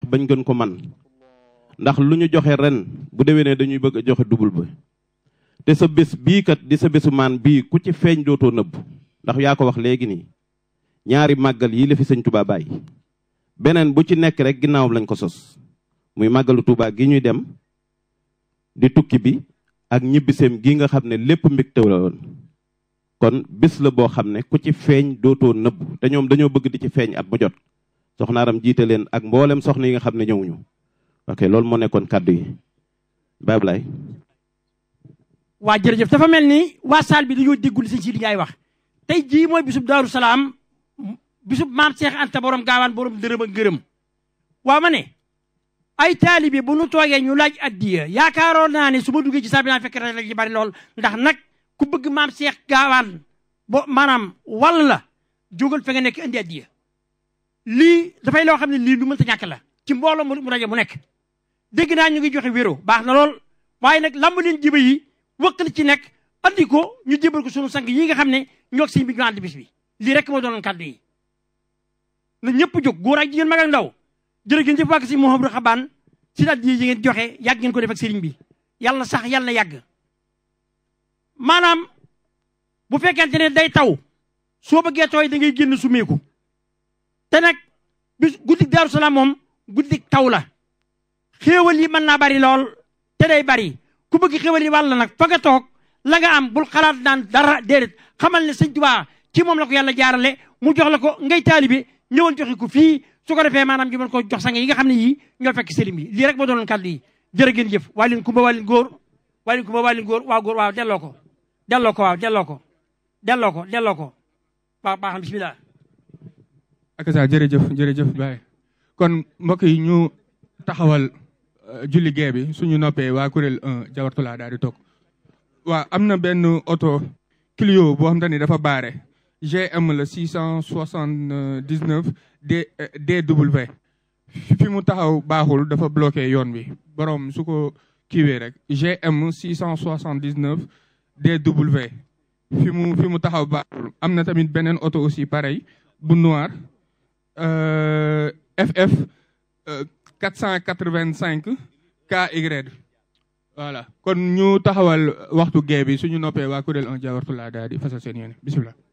bañ gën ko man ndax lu ñu joxe ren bu déwénee dañuy bëgg a joxe double ba te sa bés bii kat di sa bésu maan bii ku ci feeñ dootoo nëbb ndax yaa ko wax léegi nii ñaari màggal yi la fi sëñ Touba bàyyi beneen bu ci nekk rek ginnaawam lañ ko sos muy màggalu Touba gi ñuy dem di tukki bi ak ñibbiseem gi nga xam ne lépp mbégte la woon kon bés la boo xam ne ku ci feeñ dootoo nëbb te ñoom dañoo bëgg di ci feeñ at mu jot soxnaaram jiite leen ak mboolem soxna yi nga xam ne ñëwuñu ok loolu moo nekkoon kàddu yi Baye Blay waa jërëjëf dafa mel ni waa saal bi dañoo déggul li sëñ Sidi Ndiaye wax tey jii mooy bisub Daaru Salaam bisub maam Cheikh Anta borom gaawaan borom dërëm ak gërëm waa ma ne ay taalibe bu nu toogee ñu laaj addiya yaakaaroon naa ne su ma duggee ci saal bi naa fekk rek ci bari lool ndax nag ku bëgg maam Cheikh gaawaan bo maanaam wàll la jógal fa nga nekk indi addiya lii dafay loo xam ne lii lu mënta ñàkk la ci mbooloo mu rajo mu nekk dégg naa ñu ngi joxe wéro baax na lool waaye nag lamb leen jiba yi wëqal ci nekk andi ko ñu jébal ko sunu sang yi nga xam ne ñoo ak sëñ bi ñu ànd bis bi lii rek moo doonoon kàddu yi na ñëpp jóg góor ak jigéen mag ak ndaw jërë ngeen jëf wàgg si Mouhamadou Xabaan si daal yi ngeen joxe yàgg ngeen ko def ak sëriñ bi yàlla sax yàlla yàgg maanaam bu fekkente ne day taw soo bëggee tooy da ngay génn sumeeku te nag bis guddik Daaru Salaam moom guddik taw la xéewal yi mën naa bari lool te day bari ku bëgg xéewal yi wàll nag fa nga toog la nga am bul xalaat naan dara déedéet xamal ne sëñ Tuubaa ci moom la ko yàlla jaarale mu jox la ko ngay taalibe ñëwal joxe ko fii su ko defee maanaam ñu mën ko jox sang yi nga xam ne yii ñoo fekk sëriñ bi lii rek moo doonoon kàddu yi jërë ngeen jëf waa leen kumba waa leen góor waa leen kumba waa leen góor waaw góor waaw delloo ko delloo ko waaw delloo ko delloo ko delloo ko waaw baax na bismillah ak sa jërëjëf jërëjëf Baye kon mbokk yi ñu taxawal julli gee bi suñu noppee waa kuréel 1 jawartulaa daal di toog waaw am na benn oto Clio boo xam te ni dafa baare GM la 679 D DW fi mu taxaw baaxul dafa bloqué yoon bi borom su ko kiiwee rek GM 679 DW fi mu fi mu taxaw baaxul am na tamit beneen oto aussi pareil bu noir FF 485 KY voilà kon ñu taxawal waxtu gee bi suñu noppee waa kuréel 1 jawartu laa daal di fasal seen yéene bisimilah